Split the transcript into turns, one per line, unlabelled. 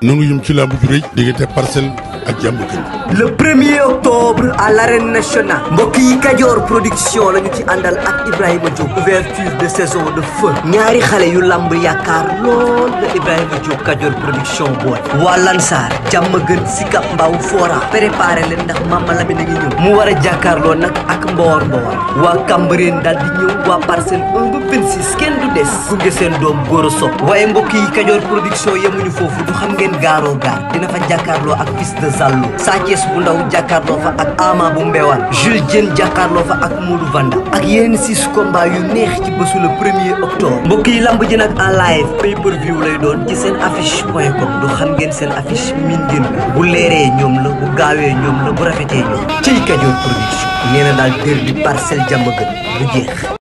nangu yum ci làmb ju rëy diggante parcelle ak jàmm gën
le premier octobre à l'arène nationale mbokk yi Kajoor production la ñu ci àndal ak Ibrahima Diop ouverture de saison de feu ñaari xale yu lamb yaakaar lool la Ibrahima Diop Kajoor production boole waa Lansar jàmm gën Sicap Mbao Fora préparé leen ndax Mama Lamine a ngi ñëw mu war a jàkkaarloo nag ak Mboor Mboor waa Cambérène daal di ñëw waa parcelle 1 ba 26 kenn du des gunge seen doom góor a sopp waaye mbokk yi Kajoor production yemuñu foofu du xam ngeen gaaroo gaar dina fa jàkkaarloo ak fils de Zallo Thiès bu ndaw jàkkaarloo fa ak Ama bu Mbewaan Jules Diène jàkkaarloo fa ak Modou Vanda ak yeneen six combats yu neex ci bésu le premier octobre mbokk yi lamb ji nag en live pay per view lay doon ci seen affiche point com du xam ngeen seen affiche min ngeen bu leeree ñoom la bu gaawee ñoom la bu rafetee ñoom ciy Kajoor production nee na daal dër bi parcelle jàmm gën bu jeex